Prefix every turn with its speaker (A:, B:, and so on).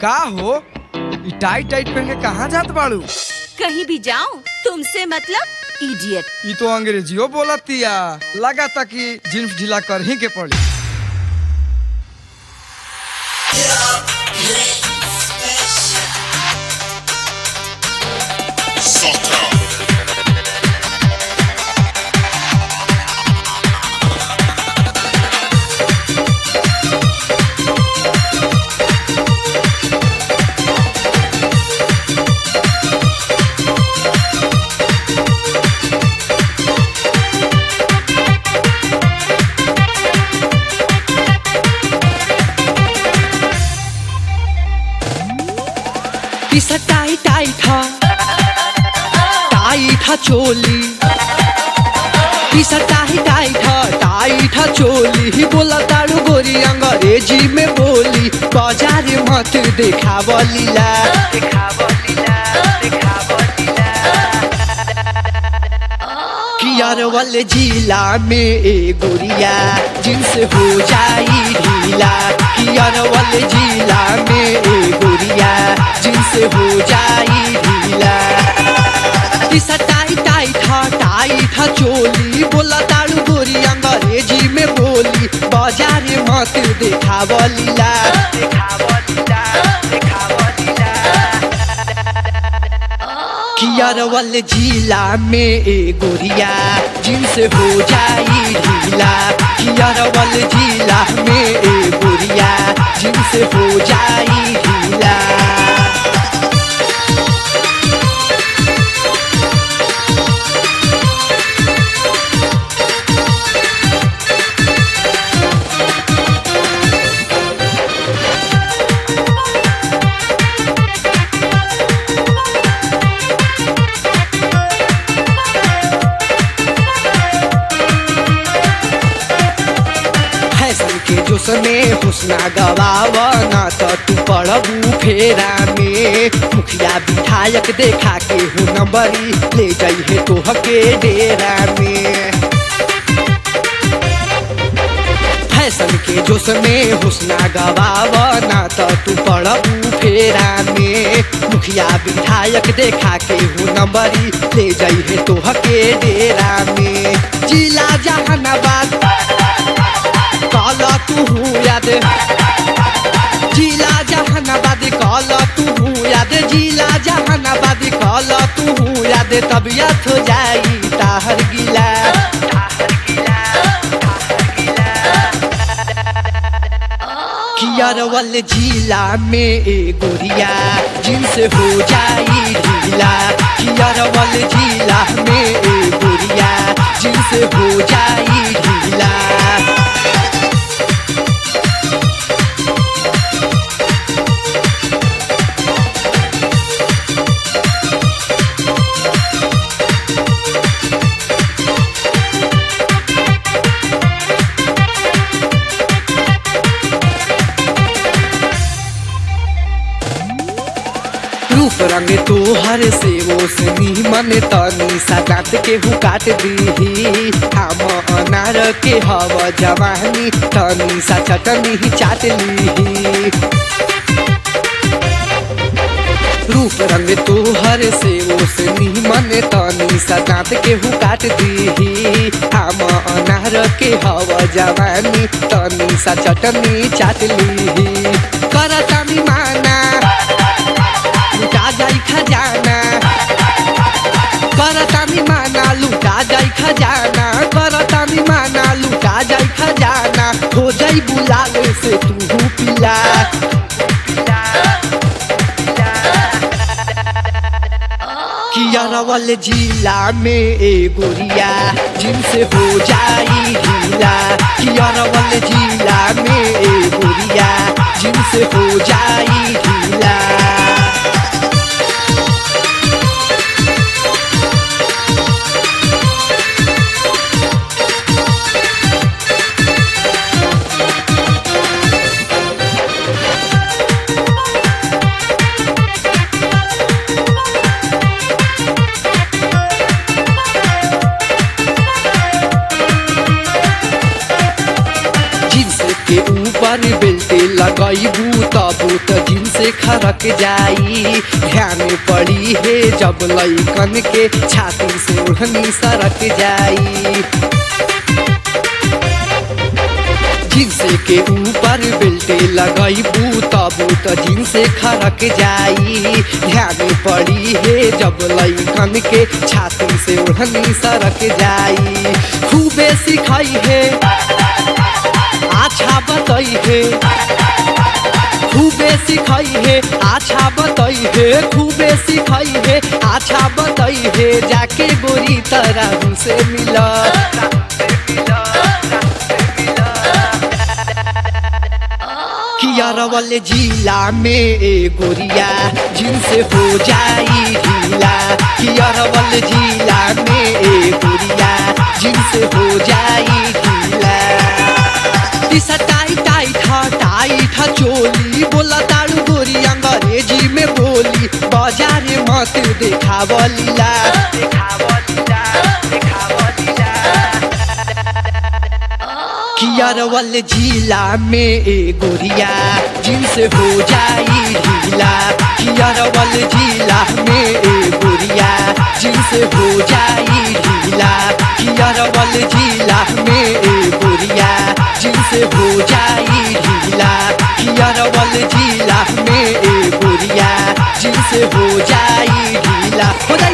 A: का हो ई टाइट टाइट पहन के कहाँ जात बाड़ू
B: कहीं भी जाऊं तुमसे मतलब इडियट
A: ई तो अंग्रेजियो बोलतिया लगा था कि जींस ढीला कर ही के पड़ी
C: पिसा टाई टाई था टाई था चोली पिसा टाई टाई था टाई था चोली ही बोला तारू गोरी अंग्रेजी में बोली बाजार मत देखावलीला कियार वाले जिला में ए गोरिया जिनसे हो जाई ढीला कियार वाले जिला में ए गोरिया जिनसे हो जाई ढीला दिशा टाई टाई था टाई था चोली बोला तारू गोरी अंग्रेजी में बोली बाजार मत देखावलीला देखावलीला देखावलीला कियार वाले जिला में ए गोरिया जिनसे हो जाई ढीला कियार वाले जिला में ए गोरिया जिनसे हो जाई ढीला फैशन के जोश में हुस्ना गवावा ना तो तू पड़बू फेरा में मुखिया विधायक देखा के हो नंबरी ले जाइए तो हके डेरा में फैशन के जोश में हुस्ना गवावा ना तो तू पड़बू फेरा में मुखिया विधायक देखा के हो नंबरी ले जाइए तो हके डेरा में जिला जहानाबाद काला तू याद जिला जहानाबाद काला तू याद जिला जहानाबाद काला तू याद तबियत हो जाई ताहर गिला कियार वाले जिला में ए गोरिया जिनसे हो जाई ढीला कियार वाले जिला में ए गोरिया जिनसे हो जाई ढीला रूप रंग तोहर से वो से मन तनी सगात के हु काट दीही हम अनार के हव जवानी तनी सा चटनी ही चाट लीही रूप रंग तोहर से वो से मन तनी सगात के हु काट दीही हम अनार के हव जवानी तनी सा चटनी चाट लीही करतानी माना लुटा जाई खजाना करतानी माना लुटा जाई खजाना करतानी माना लुटा जाई खजाना हो जाई बुलावे से तू पिला कियारा वाले जिला में ए गोरिया जिनसे हो जाई ढीला कियारा वाले जिला में ए गोरिया जिनसे हो जाई ढीला जींस के ऊपर बेल्ट लगाइबू तबू त जींस जिनसे खरक जाई ध्यान पड़ी है जब लइकन के छाती से ओढ़नी सरक जाई जिनसे के ऊपर बेल्टे लगैबू तबू त जिनसे खरक जाई ध्यान पड़ी है जब लइकन के छाती से ओढ़नी सरक जाई खूबे सिखाई है अच्छा बताई है खूबे सिखाई है अच्छा बताई है खूबे सिखाई है अच्छा बताई है जाके गोरी तरह से मिला कियारवल जिला में ए गोरिया जिनसे हो जाई ढीला कियारवल जिला में ए गोरिया जिनसे हो जाई ढीला दिशा टाई टाई ठा टाई ठा चोली बोला तारू गोरी अंग्रेजी में बोली बाजार मत देखावलीला देखावलीला देखावलीला कियारवल जिला में ए गोरिया जिनसे हो जाई ढीला कियारवल जिला में ए गोरिया जिनसे हो जाई ढीला कियारवल जिला में ए गोरिया जिनसे हो जाई ढीला कियारवल जिला में ए गोरिया जिनसे हो जाई ढीला हो जाई